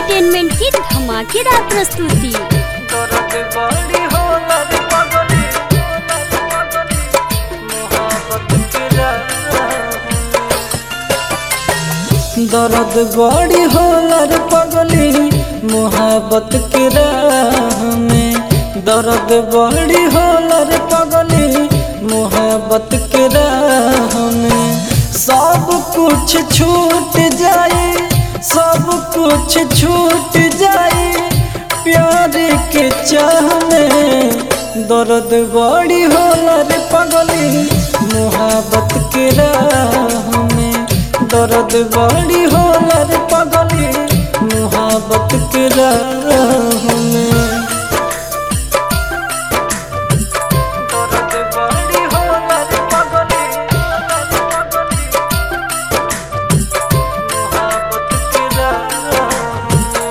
entertainment की धमाकेदार प्रस्तुति दर्द बड़ी होला रे पगली मोहब्बत के दर्द बड़ी होला रे पगली मोहब्बत के राह में दर्द बड़ी होला रे पगली मोहब्बत के राह में सब कुछ छूट जाए सब कुछ छूट जाए प्यार के चाह में दर्द बड़ी होला रे पगली मोहब्बत के राह में दर्द बड़ी होला रे पगली मोहब्बत के राह में दर्द बड़ी होला रे पगली मोहब्बत के राह में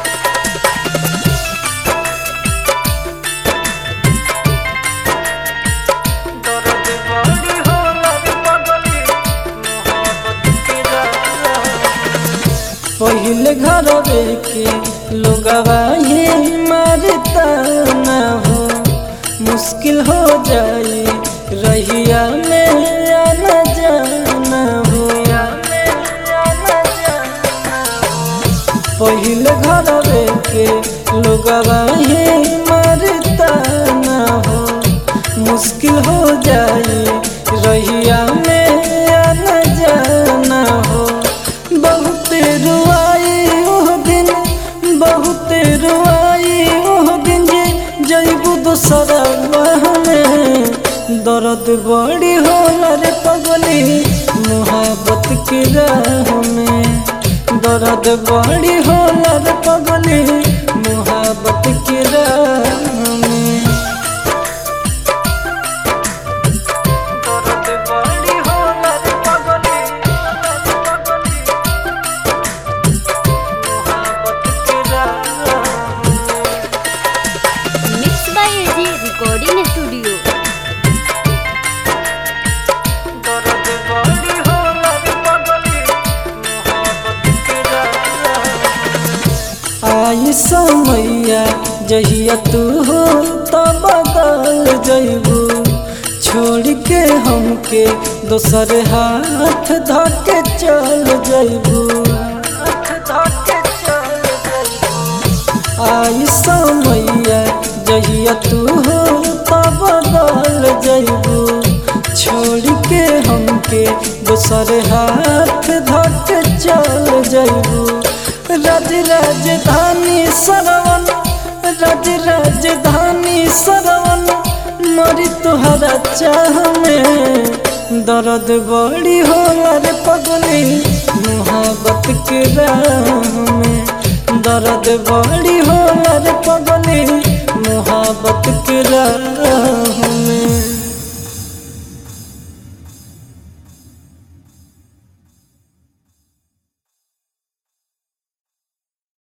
दर्द बड़ी होला रे पगली मोहब्बत के राह पहले घर के लोगवा ये मारता ना हो मुश्किल हो जाए रहिया में आना जाना हो पहले घर के लोगवा ये मारता ना हो मुश्किल हो जाए रहिया में आना जाना हो बहुत रुआई ओह दिन बहुत रुआई ओह दिन जे जैबू दोसरा में दर्द बड़ी होला रे पगली मोहब्बत के राह में दर्द बड़ी होला रे पगली मोहब्बत के राह में दर्द बड़ी होला रे पगली मोहब्बत के राह में mix by AG recording studio दर्द बड़ी होला रे पगली मोहब्बत के राह आई समैया जहिया तू हो तो बदल जइबू छोड़ के हमके दोसर हाथ धके चल जइबू आई समैया जहिया तू हो तो बदल जइबू छोड़ के हमके दोसर हाथ धके चल जइबू राज राजधानी सरवन राज राजधानी सरवन मरी तुहरा चाह में दर्द बड़ी होला रे पगली मोहब्बत के राह में दर्द बड़ी होला रे पगली मोहब्बत के राह